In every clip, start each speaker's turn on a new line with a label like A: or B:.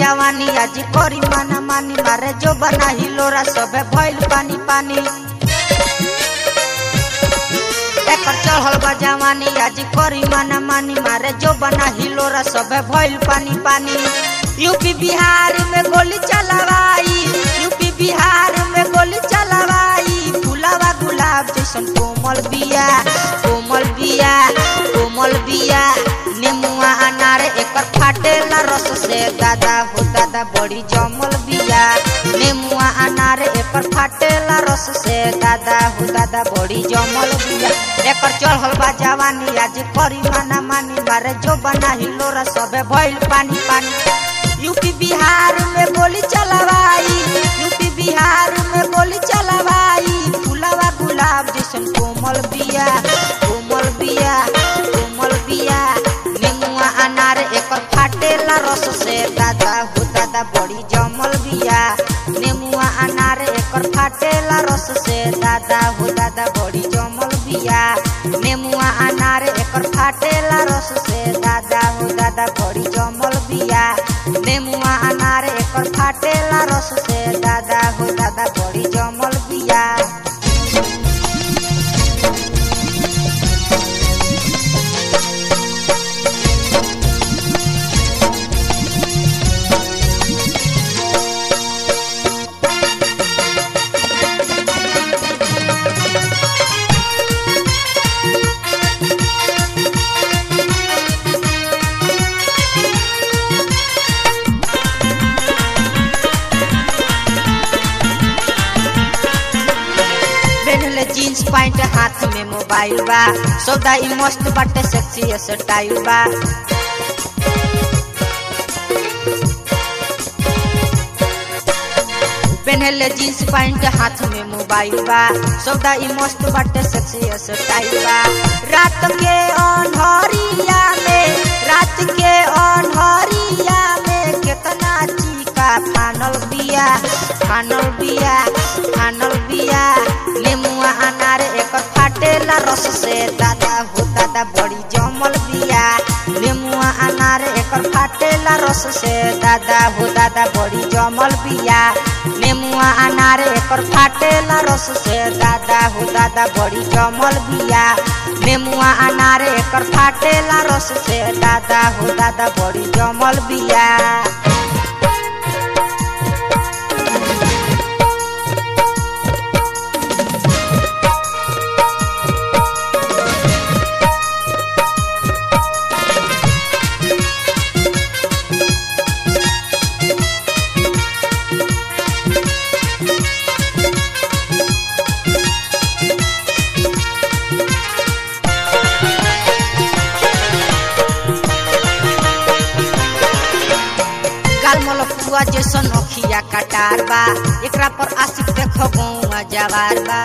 A: जवानी आज करी माना मानी मारे जो बना हिलोरा सबे भइल पानी पानी एकर चढ़ल बा जवानी आज करी माना मानी मारे जो बना हिलोरा सबे भइल पानी पानी यूपी बिहार में गोली चलावाई यूपी बिहार में गोली चलावाई फुलावा गुलाब जैसन कोमल बिया कोमल बिया कोमल बिया नेमुआ अनार एकर फाटेला रस से दादा हो दादा बड़ी जमल बिया नेमुआ अनार एकर फाटेला रस से दादा हो दादा बड़ी जमल बिया एकर चढ़ल बा जवानी आज करी माना मानी मारे जो बना हिलोरा सबे भइल पानी पानी यूपी बिहार में गोली चलावाई यूपी बिहार में गोली चलावाई फुलावा गुलाब जैसन कोमल बिया कोमल बिया कोमल बिया नेमुआ अनार एकर फाटेला रस से दादा हो दादा बड़ी जमल बिया नेमुआ अनार एकर फाटेला रस से दादा हो दादा बड़ी जमल बिया नेमुआ अनार एकर फाटेला रस से दादा हो दादा बड़ी जमल बिया नेमुआ अनार एकर फाटेला रस से दादा हो दादा बड़ी जमल बिया पहनले जीन्स पैंट हाथ में मोबाइल बा सौदा ई मस्त बाटे सेक्सी स्टाइल बा पहनले जीन्स पैंट हाथ में मोबाइल बा सौदा ई मस्त बाटे सेक्सी स्टाइल बा रात के अनहरिया में रात के अनहरिया में केतना चीका फानल बिया फानल बिया फानल बिया नेमुआ अनार एकर फाटेला रस से दादा हो दादा बड़ी जमल बिया नेमुआ अनार एकर फाटेला रस से दादा हो दादा बड़ी जमल बिया नेमुआ अनार एकर फाटेला रस से दादा हो दादा बड़ी जमल बिया नेमुआ अनार एकर फाटेला रस से दादा हो दादा बड़ी जमल बिया गाल मलपुआ जैसन अखिया कटार बा एकरा पर आशिक देखो गौआ जवार बा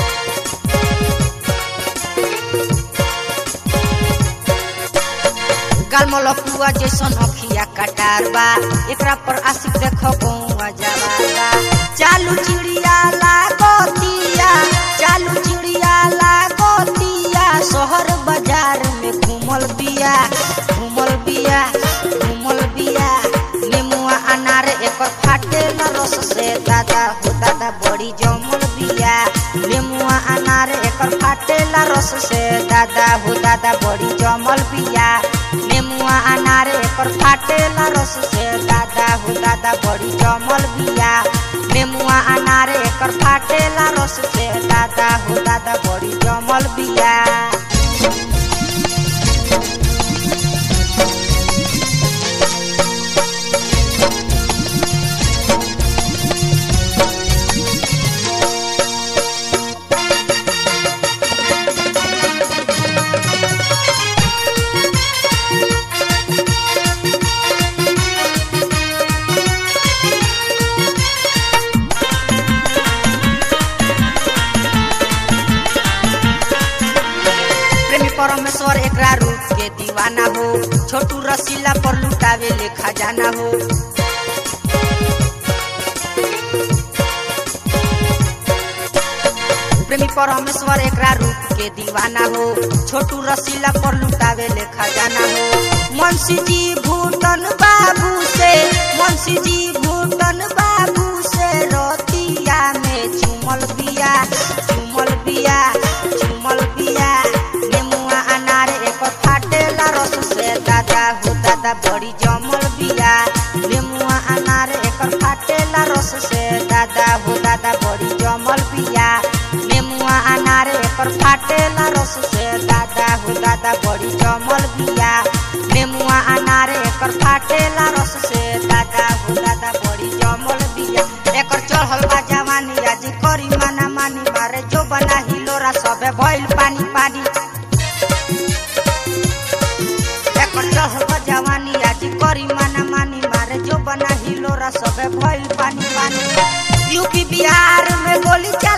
A: गाल मलपुआ जैसन अखिया कटार बा एकरा पर आशिक देखो गौआ जवार बा चालू चिड़िया लागतिया चालू चिड़िया लागतिया शहर बाजार में घूमल बिया घूमल बिया घूमल बिया नेमुआ अनार एकर फाटेला रस से दादा हो दादा बड़ी जमल बिया नेमुआ अनार एकर फाटेला रस से दादा हो दादा बड़ी जमल बिया नेमुआ अनार एकर फाटेला रस से दादा हो दादा बड़ी जमल बिया नेमुआ अनार एकर फाटेला रस से दादा हो दादा बड़ी जमल बिया प्रेमी परमेश्वर एकरा रूप के दीवाना हो छोटू रसीला पर लुटावे ले खजाना हो प्रेमी परमेश्वर एकरा रूप के दीवाना हो छोटू रसीला पर लुटावे ले खजाना हो मुंशी जी भूटन बाबू से मुंशी मौसी जी भूटन बाबू से रतिया में चुमल बिया चुमल बिया चुमल बिया नेमुआ अनार एक फाटेला रस से दादा हो दादा बड़ी जमल बिया नेमुआ अनार एक फाटेला रस से दादा हो दादा बड़ी जमल बिया नेमुआ अनार एक फाटेला रस से दादा हो दादा बड़ी जमल बिया नेमुआ अनार एकर फाटेला रस से दादा हो दादा बड़ी जमल बिया एकर चढ़ल बा जवानी आज करी माना मानी मारे जो बना हिलोरा सबे भइल पानी पानी एकर चढ़ल बा जवानी आज करी माना मानी मारे जो बना हिलोरा सबे भइल पानी पानी यूपी बिहार में गोली चला